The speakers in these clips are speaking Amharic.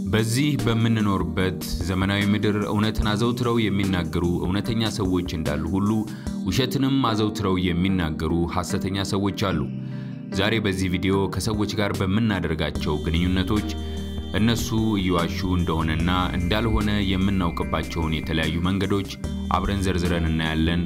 በዚህ በምንኖርበት ዘመናዊ ምድር እውነትን አዘውትረው የሚናገሩ እውነተኛ ሰዎች እንዳሉ ሁሉ ውሸትንም አዘውትረው የሚናገሩ ሐሰተኛ ሰዎች አሉ። ዛሬ በዚህ ቪዲዮ ከሰዎች ጋር በምናደርጋቸው ግንኙነቶች እነሱ እየዋሹ እንደሆነና እንዳልሆነ የምናውቅባቸውን የተለያዩ መንገዶች አብረን ዘርዝረን እናያለን።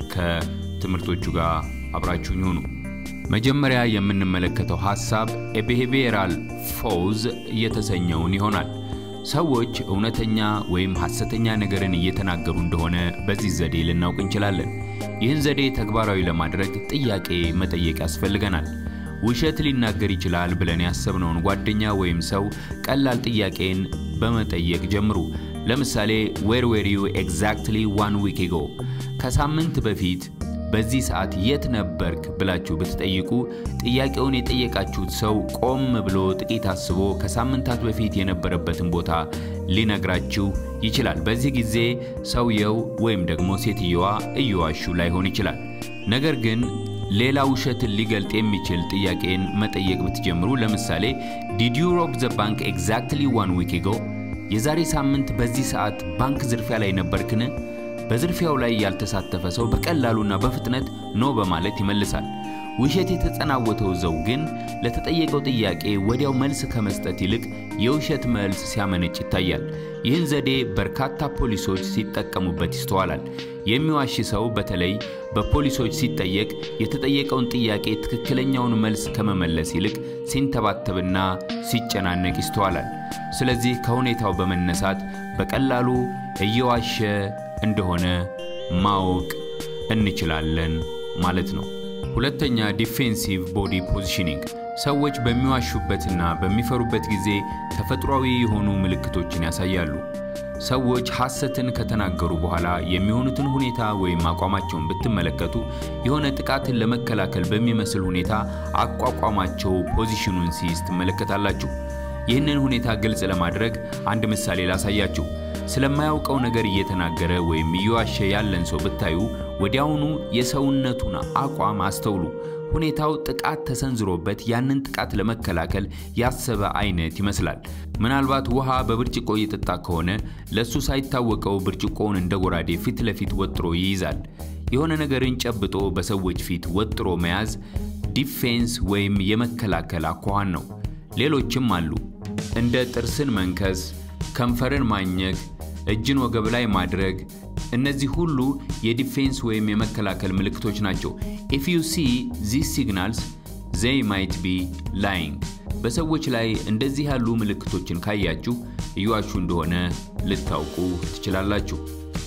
ከትምህርቶቹ ጋር አብራችሁኝ ሁኑ። መጀመሪያ የምንመለከተው ሐሳብ የቢሄቪየራል ፎዝ የተሰኘውን ይሆናል። ሰዎች እውነተኛ ወይም ሐሰተኛ ነገርን እየተናገሩ እንደሆነ በዚህ ዘዴ ልናውቅ እንችላለን። ይህን ዘዴ ተግባራዊ ለማድረግ ጥያቄ መጠየቅ ያስፈልገናል። ውሸት ሊናገር ይችላል ብለን ያሰብነውን ጓደኛ ወይም ሰው ቀላል ጥያቄን በመጠየቅ ጀምሩ። ለምሳሌ ዌር ዌር ዩ ኤግዛክትሊ ዋን ዊክ ጎ፣ ከሳምንት በፊት በዚህ ሰዓት የት ነበርክ ብላችሁ ብትጠይቁ ጥያቄውን የጠየቃችሁት ሰው ቆም ብሎ ጥቂት አስቦ ከሳምንታት በፊት የነበረበትን ቦታ ሊነግራችሁ ይችላል። በዚህ ጊዜ ሰውየው ወይም ደግሞ ሴትየዋ እየዋሹ ላይሆን ይችላል። ነገር ግን ሌላ ውሸትን ሊገልጥ የሚችል ጥያቄን መጠየቅ ብትጀምሩ ለምሳሌ ዲድ ዩ ሮብ ዘ ባንክ ኤግዛክትሊ ዋን ዊክ ጎ፣ የዛሬ ሳምንት በዚህ ሰዓት ባንክ ዝርፊያ ላይ ነበርክን? በዝርፊያው ላይ ያልተሳተፈ ሰው በቀላሉና በፍጥነት ኖ በማለት ይመልሳል። ውሸት የተጸናወተው ሰው ግን ለተጠየቀው ጥያቄ ወዲያው መልስ ከመስጠት ይልቅ የውሸት መልስ ሲያመነጭ ይታያል። ይህን ዘዴ በርካታ ፖሊሶች ሲጠቀሙበት ይስተዋላል። የሚዋሽ ሰው በተለይ በፖሊሶች ሲጠየቅ የተጠየቀውን ጥያቄ ትክክለኛውን መልስ ከመመለስ ይልቅ ሲንተባተብና ሲጨናነቅ ይስተዋላል። ስለዚህ ከሁኔታው በመነሳት በቀላሉ እየዋሸ እንደሆነ ማወቅ እንችላለን ማለት ነው። ሁለተኛ ዲፌንሲቭ ቦዲ ፖዚሽኒንግ ሰዎች በሚዋሹበትና በሚፈሩበት ጊዜ ተፈጥሯዊ የሆኑ ምልክቶችን ያሳያሉ። ሰዎች ሐሰትን ከተናገሩ በኋላ የሚሆኑትን ሁኔታ ወይም አቋማቸውን ብትመለከቱ የሆነ ጥቃትን ለመከላከል በሚመስል ሁኔታ አቋቋማቸው ፖዚሽኑን ሲይዝ ትመለከታላችሁ። ይህንን ሁኔታ ግልጽ ለማድረግ አንድ ምሳሌ ላሳያችሁ። ስለማያውቀው ነገር እየተናገረ ወይም እየዋሸ ያለን ሰው ብታዩ ወዲያውኑ የሰውነቱን አቋም አስተውሉ። ሁኔታው ጥቃት ተሰንዝሮበት ያንን ጥቃት ለመከላከል ያሰበ አይነት ይመስላል። ምናልባት ውሃ በብርጭቆ እየጠጣ ከሆነ ለእሱ ሳይታወቀው ብርጭቆውን እንደ ጎራዴ ፊት ለፊት ወጥሮ ይይዛል። የሆነ ነገርን ጨብጦ በሰዎች ፊት ወጥሮ መያዝ ዲፌንስ ወይም የመከላከል አኳኋን ነው። ሌሎችም አሉ፣ እንደ ጥርስን መንከስ፣ ከንፈርን ማኘክ፣ እጅን ወገብ ላይ ማድረግ እነዚህ ሁሉ የዲፌንስ ወይም የመከላከል ምልክቶች ናቸው። ኢፍ ዩ ሲ ዚስ ሲግናልስ ዘይ ማይት ቢ ላይንግ። በሰዎች ላይ እንደዚህ ያሉ ምልክቶችን ካያችሁ እዩዋችሁ እንደሆነ ልታውቁ ትችላላችሁ።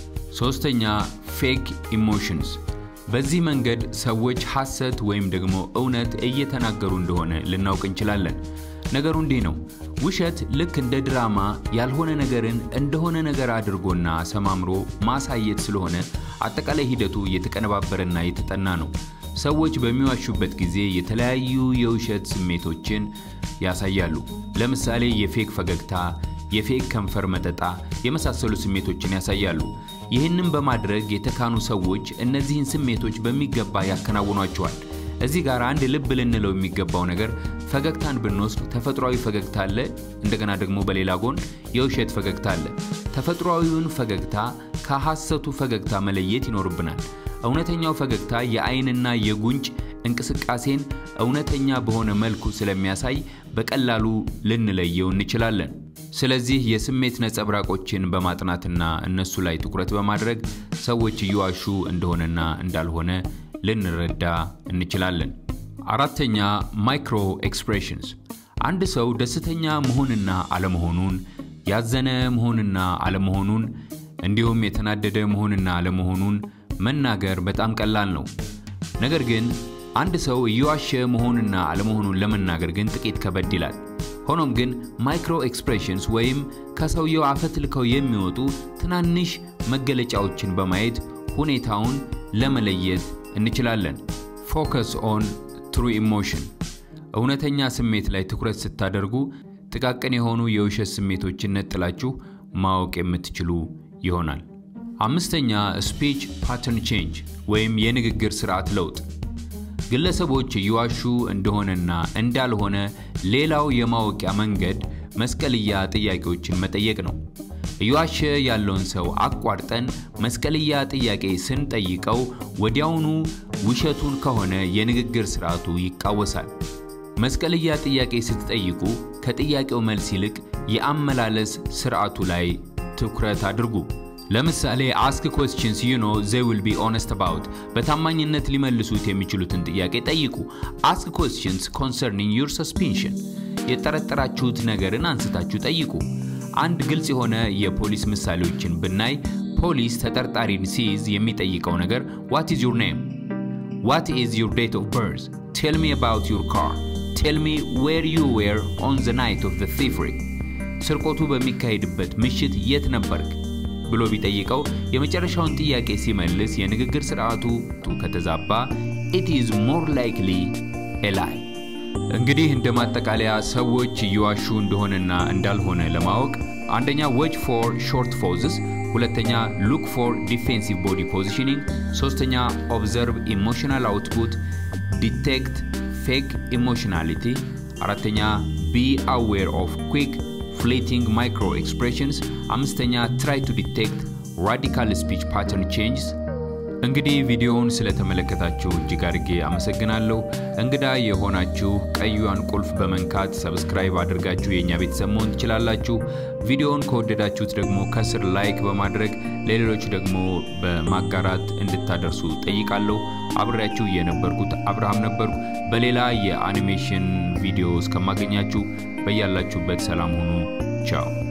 ሶስተኛ ፌክ ኢሞሽንስ። በዚህ መንገድ ሰዎች ሐሰት ወይም ደግሞ እውነት እየተናገሩ እንደሆነ ልናውቅ እንችላለን። ነገሩ እንዲህ ነው። ውሸት ልክ እንደ ድራማ ያልሆነ ነገርን እንደሆነ ነገር አድርጎና ሰማምሮ ማሳየት ስለሆነ አጠቃላይ ሂደቱ የተቀነባበረና የተጠና ነው። ሰዎች በሚዋሹበት ጊዜ የተለያዩ የውሸት ስሜቶችን ያሳያሉ። ለምሳሌ የፌክ ፈገግታ፣ የፌክ ከንፈር መጠጣ የመሳሰሉ ስሜቶችን ያሳያሉ። ይህንም በማድረግ የተካኑ ሰዎች እነዚህን ስሜቶች በሚገባ ያከናውኗቸዋል። እዚህ ጋር አንድ ልብ ልንለው የሚገባው ነገር ፈገግታን ብንወስድ ተፈጥሯዊ ፈገግታ አለ፣ እንደገና ደግሞ በሌላ ጎን የውሸት ፈገግታ አለ። ተፈጥሯዊውን ፈገግታ ከሐሰቱ ፈገግታ መለየት ይኖርብናል። እውነተኛው ፈገግታ የአይንና የጉንጭ እንቅስቃሴን እውነተኛ በሆነ መልኩ ስለሚያሳይ በቀላሉ ልንለየው እንችላለን። ስለዚህ የስሜት ነጸብራቆችን በማጥናትና እነሱ ላይ ትኩረት በማድረግ ሰዎች እየዋሹ እንደሆነና እንዳልሆነ ልንረዳ እንችላለን። አራተኛ ማይክሮ ኤክስፕሬሽንስ አንድ ሰው ደስተኛ መሆንና አለመሆኑን፣ ያዘነ መሆንና አለመሆኑን እንዲሁም የተናደደ መሆንና አለመሆኑን መናገር በጣም ቀላል ነው። ነገር ግን አንድ ሰው እየዋሸ መሆንና አለመሆኑን ለመናገር ግን ጥቂት ከበድ ይላል። ሆኖም ግን ማይክሮ ኤክስፕሬሽንስ ወይም ከሰውየው አፈትልከው የሚወጡ ትናንሽ መገለጫዎችን በማየት ሁኔታውን ለመለየት እንችላለን። ፎከስ ኦን ትሩ ኢሞሽን እውነተኛ ስሜት ላይ ትኩረት ስታደርጉ ጥቃቅን የሆኑ የውሸት ስሜቶችን ነጥላችሁ ማወቅ የምትችሉ ይሆናል። አምስተኛ ስፒች ፓተርን ቼንጅ ወይም የንግግር ስርዓት ለውጥ ግለሰቦች እየዋሹ እንደሆነና እንዳልሆነ ሌላው የማወቂያ መንገድ መስቀልያ ጥያቄዎችን መጠየቅ ነው። እየዋሸ ያለውን ሰው አቋርጠን መስቀልያ ጥያቄ ስንጠይቀው ወዲያውኑ ውሸቱን ከሆነ የንግግር ስርዓቱ ይቃወሳል። መስቀልያ ጥያቄ ስትጠይቁ ከጥያቄው መልስ ይልቅ የአመላለስ ስርዓቱ ላይ ትኩረት አድርጉ። ለምሳሌ አስክ ኮስችንስ ዩ ኖ ዘይ ዊል ቢ ኦነስት አባውት በታማኝነት ሊመልሱት የሚችሉትን ጥያቄ ጠይቁ። አስክ ኮስችንስ ኮንሰርኒንግ ዩር ሰስፔንሽን የጠረጠራችሁት ነገርን አንስታችሁ ጠይቁ። አንድ ግልጽ የሆነ የፖሊስ ምሳሌዎችን ብናይ ፖሊስ ተጠርጣሪን ሲይዝ የሚጠይቀው ነገር ዋት ኢዝ ዩር ኔም፣ ዋት ኢዝ ዩር ዴት ኦፍ በርዝ፣ ቴል ሚ አባውት ዩር ካር፣ ቴል ሚ ዌር ዩ ዌር ኦን ዘ ናይት ኦፍ ዘ ቲፍሪ፣ ስርቆቱ በሚካሄድበት ምሽት የት ነበርክ ብሎ ቢጠይቀው የመጨረሻውን ጥያቄ ሲመልስ የንግግር ስርዓቱ ከተዛባ ኢት ኢዝ ሞር ላይክሊ ኤላይ። እንግዲህ እንደ ማጠቃለያ ሰዎች እየዋሹ እንደሆነና እንዳልሆነ ለማወቅ አንደኛ ዎች ፎር ሾርት ፎዝስ፣ ሁለተኛ ሉክ ፎር ዲፌንሲቭ ቦዲ ፖዚሽኒንግ፣ ሶስተኛ ኦብዘርቭ ኢሞሽናል አውትፑት፣ ዲቴክት ፌክ ኢሞሽናሊቲ፣ አራተኛ ቢ አዌር ኦፍ ኩዊክ ፍሌቲንግ ማይክሮ ኤክስፕሬሽንስ፣ አምስተኛ ትራይ ቱ ዲቴክት ራዲካል ስፒች ፓተርን ቼንጅስ። እንግዲህ ቪዲዮውን ስለተመለከታችሁ እጅግ አድርጌ አመሰግናለሁ። እንግዳ የሆናችሁ ቀዩን ቁልፍ በመንካት ሰብስክራይብ አድርጋችሁ የእኛ ቤተሰብ መሆን ትችላላችሁ። ቪዲዮውን ከወደዳችሁት ደግሞ ከስር ላይክ በማድረግ ለሌሎች ደግሞ በማጋራት እንድታደርሱ ጠይቃለሁ። አብሬያችሁ የነበርኩት አብርሃም ነበርኩ። በሌላ የአኒሜሽን ቪዲዮ እስከማገኛችሁ በያላችሁበት ሰላም ሁኑ። ቻው